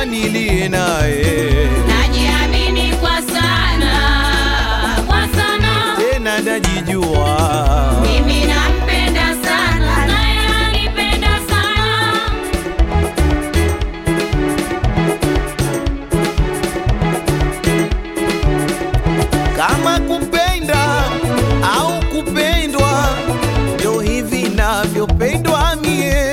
nilie naye najiamini kwa sana, kwa sana. tena najijua Mimi nampenda sana, naye anipenda sana. kama kupenda au kupendwa ndio hivi navyopendwa mie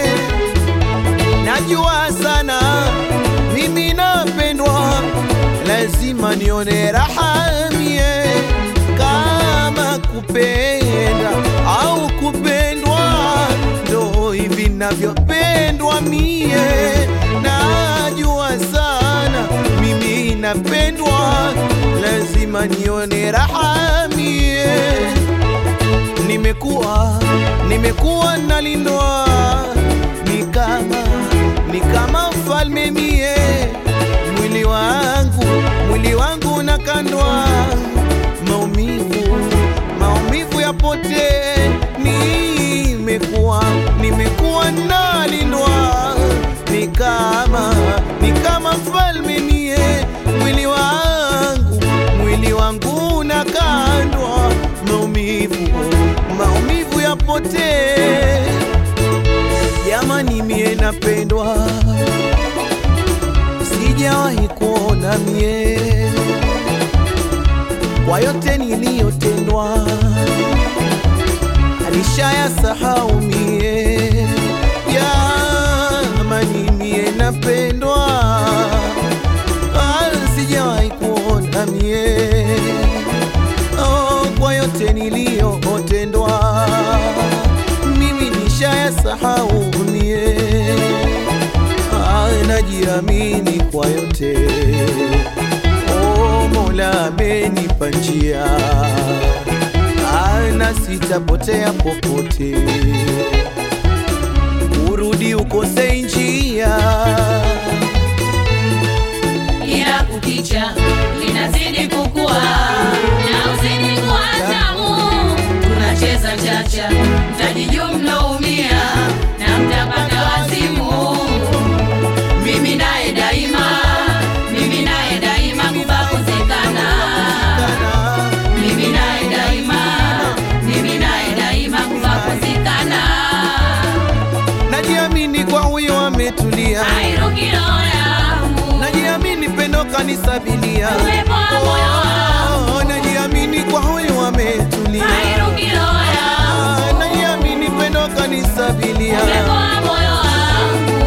najua sana mimi napendwa lazima nione raha mie kama kupenda au kupendwa ndo hivi navyopendwa mie najua sana mimi napendwa lazima nione raha mie nimekuwa nimekuwa nalindwa ni kama ni kama mfalme mie mwili wangu mwili wangu nakandwa maumivu maumivu yapote nimekuwa nimekuwa nalindwa ni kama ni kama mfalme mie mwili wangu mwili wangu nakandwa maumivu maumivu yapote jamani mie napendwa sijawahi kuona mie kwa yote niliyotendwa alishaya sahau mie jamani mie napendwa Ah, sijawahi kuona mie oh, kwa yote niliyotendwa mimi nishaya sahau mie Ah, najiamini kwa yote oh, Mola amenipa njia Ah, na sitapotea popote urudi ukose njia ila kukicha linazidi kukua na uzidi kuwa tamu. Tunacheza chacha, mtajijua mnaumia na mtapata wazimu. Mimi naye daima, mimi naye daima kubakozekana. Mimi naye daima, mimi naye daima kubakozekana. najiamini kwa huyo ametulia Airukiro yangu, najiamini pendo kanisabilia uwepo wa moyo wangu. Oh, najiamini kwa huyo ametulia Airukiro yangu. Ah, najiamini pendo kanisabilia Upepo wa moyo wangu.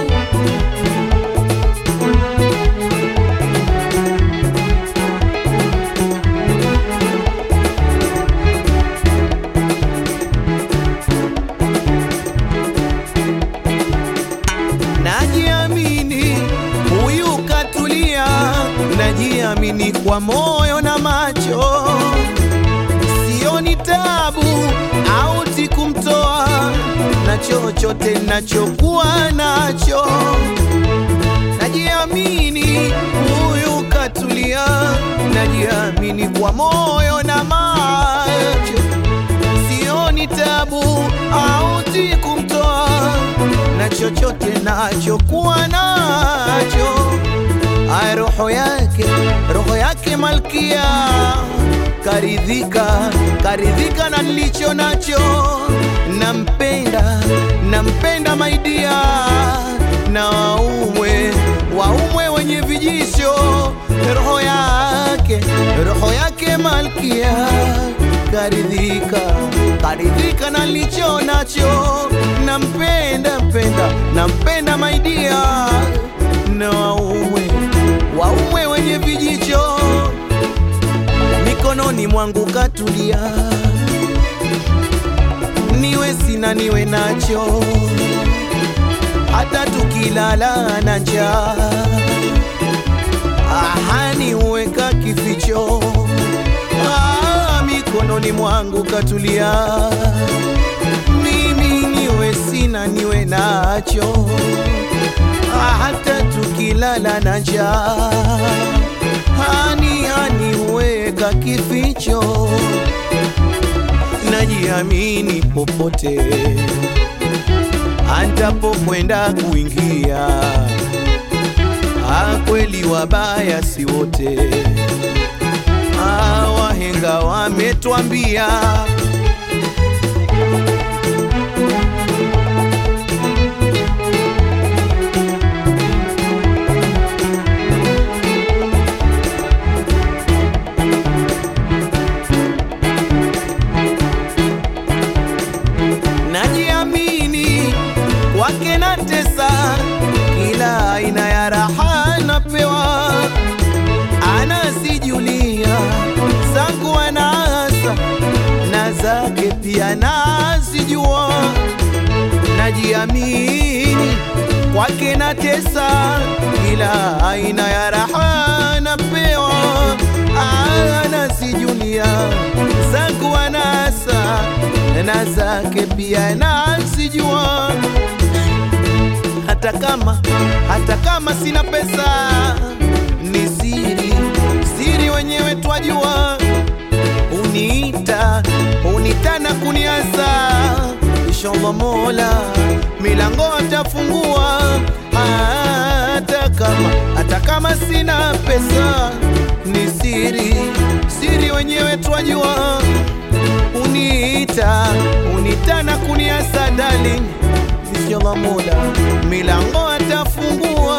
najiamini huyu katulia najiamini kwa moyo na macho sioni tabu auti kumtoa na chochote nachokuwa nacho najiamini huyu katulia najiamini kwa moyo na macho sioni tabu auti kumtoa na chochote nachokuwa nacho ay roho yake roho yake malkia karidhika karidhika na nilicho nacho nampenda nampenda maidia na waumwe waumwe wenye vijisho roho yake roho yake malkia karidhika karidhika na nilicho nacho nampenda mpenda nampenda maidia na waume waume wenye vijicho mikononi mwangu katulia niwe sina niwe nacho hata tukilala na njaa ahani uweka kificho ah, mikononi mwangu katulia mimi niwe sina niwe nacho ah, hata tukilala na njaa hani hani uweka kificho najiamini popote antapokwenda kuingia wabaya si wote. Ah, wahenga wametwambia najiamini kwake na tesa, kila aina ya raha napewa, anasijulia zangu anasa na zake pia nazijua, najiamini kwake na tesa, kila aina ya raha napewa, anasijulia zangu anasa na zake pia nazijua, hata kama hata kama sina pesa, ni siri siri, wenyewe twajua. Uniita uniita na kuniasa, inshallah Mola milango atafungua, hata kama hata kama sina pesa, ni siri siri, wenyewe twajua uniita uniita na kuniasa darling, inshallah Mola milango atafungua.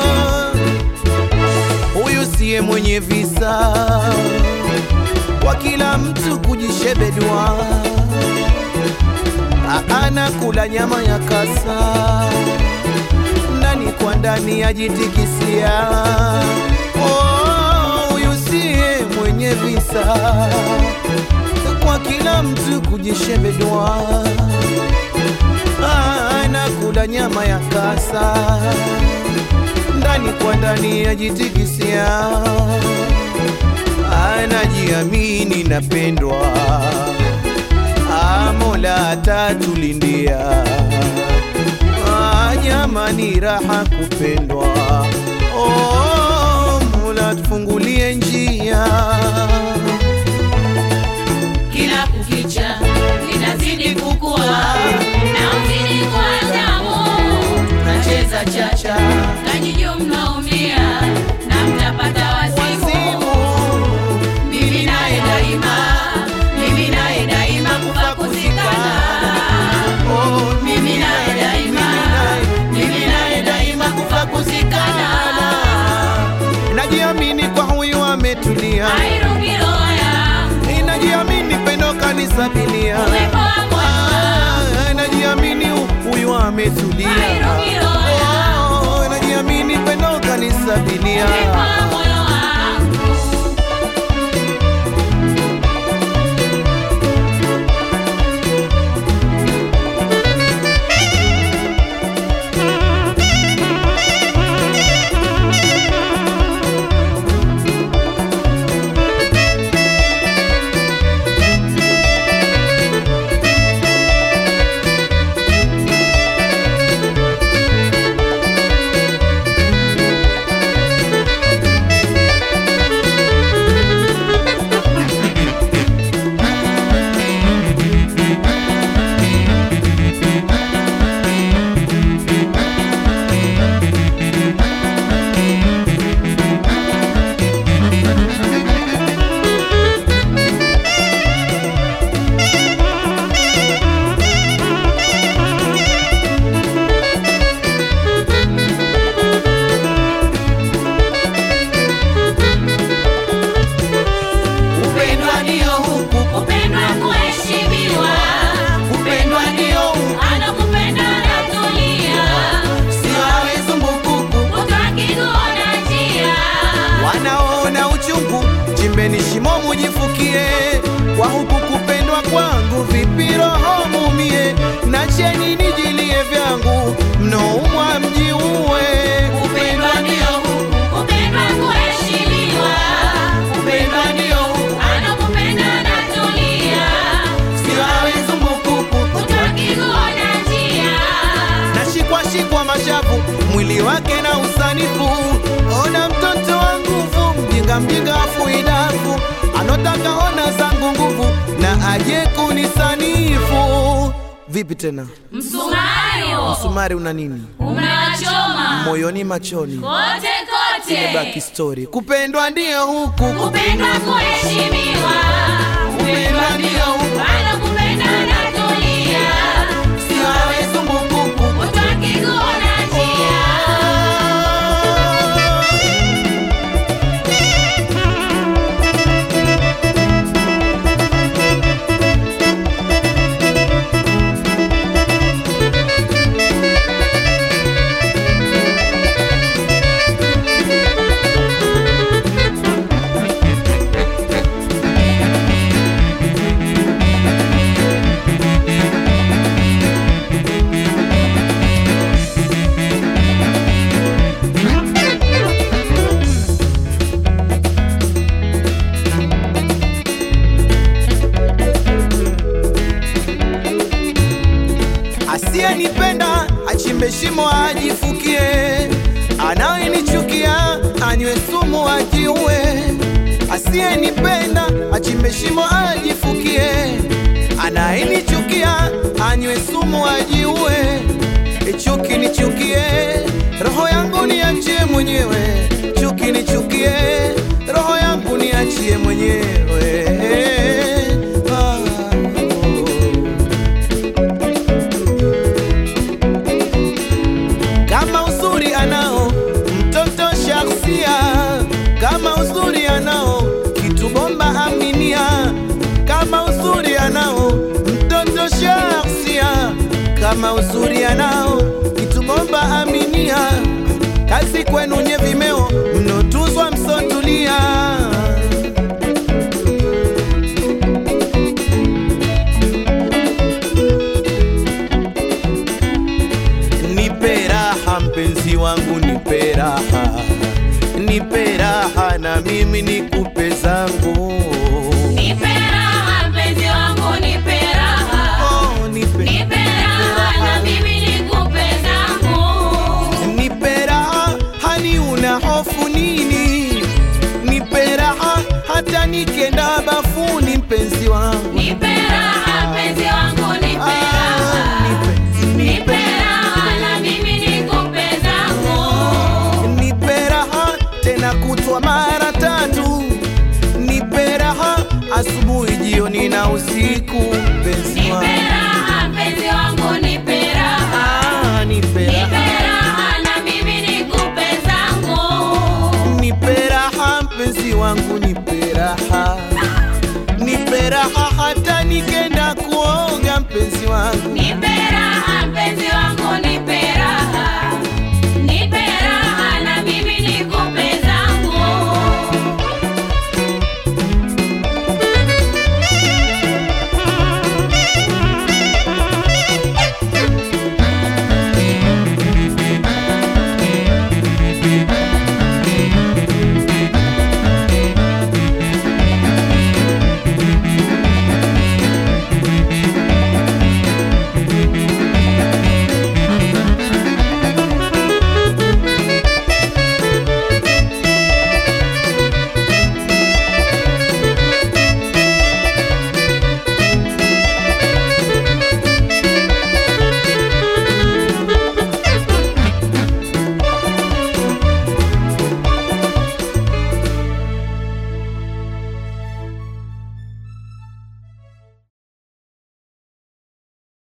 Huyu siye mwenye visa, kwa kila mtu kujishebedua, anakula nyama ya kasa ndani kwa ndani ajitikisia. Oh, huyu siye mwenye visa kwa kila mtu kujishebedwa, anakula nyama ya kasa ndani kwa ndani ajitikisia, anajiamini napendwa, Ah, Mola atatulindia. Ah, Jamani, raha kupendwa, oh, Mola tufungulie njia kila kukicha linazidi kukua na uzidi kwa tamu, nacheza chacha najiju mnaumia na mtapata wazimu. Mimi naye daima, mimi naye daima kufa kuzikana. Mimi naye daima, mimi naye daima kufa kuzikana. Najiamini kwa huyu ametulia, Hairuki roho yangu, najiamini pendo kanisabilia, uwepo wa moyo Ah, najiamini huyu ametulia, Hairuki roho yangu, Oh, najiamini pendo kanisabilia. uwepo wa moyo wangu. Upendwa ndio huku, Kupendwa kuheshimiwa, upendwa ndio huku, anakupenda anatulia, sio awe zumbukuku. utakikuona njia. Wanaona uchungu, chimbeni shimo mujifukie, kwa huku kupendwa kwangu, vipi roho mumie, nacheni nijilie vyangu, mnoumwa mjiue. Kupendwa ndio huku, kupendwa kuheshimiwa, Upendwa ndio huku, anakupenda anatulia, sio awe zumbukuku. utakikuona njia. Nashikwa shikwa mashavu, mwili wake na usanifu, ona mtoto wa nguvu, mjinga mjinga afuidafu, anotaka ona zangu nguvu, na aje kunisanifu. Vipi tena? Msumari huo Msumari una nini? unachoma Moyoni machoni. kote kote. imebaki story. Kupendwa ndio huku, kupendwa kuheshimiwa, kupendwa ndio huku, bado kupenda natulia, siwawe zumbukuku. utaki kuona njia. Asiyenipenda achimbe shimo ajifukie, anayenichukia anywe sumu ajiue. Asiyenipenda achimbe shimo ajifukie, anayenichukia anywe sumu ajiue. Chuki nichukie, roho yangu niachie mwenyewe. Chuki nichukie, roho yangu niachie mwenyewe. Ah, oh. kama uzuri anao mtoto shakhsia, kama uzuri anao kitu bomba aminia, kama uzuri anao mtoto shakhsia, kama uzuri anao kitu bomba aminia, kazi kwenu nye vimeo mnotuzwa msotulia nipe raha mpenzi wangu, nipe raha, nipe raha na mimi nikupe zangu. Nipe raha mpenzi wangu, nipe raha, Oh, nipe, nipe raha na mimi nikupe zangu. nipe raha, hani una hofu nini? Nipe raha hata nikenda bafuni, mpenzi wangu. Nipe raha mpenzi wangu, nipe Ah, raha, nipe, nipe raha na mimi nikupe zangu. nipe raha tena kutwa mara tatu, nipe raha asubuhi, jioni na usiku, mpenzi Nipe wangu. raha mpenzi wangu, nipe raha, Ah, nipe nipe raha, raha na mimi nikupe zangu. nipe raha mpenzi wangu, nipe raha, nipe raha hata nikenda kuoga, mpenzi wangu. Nipe raha mpenzi wangu,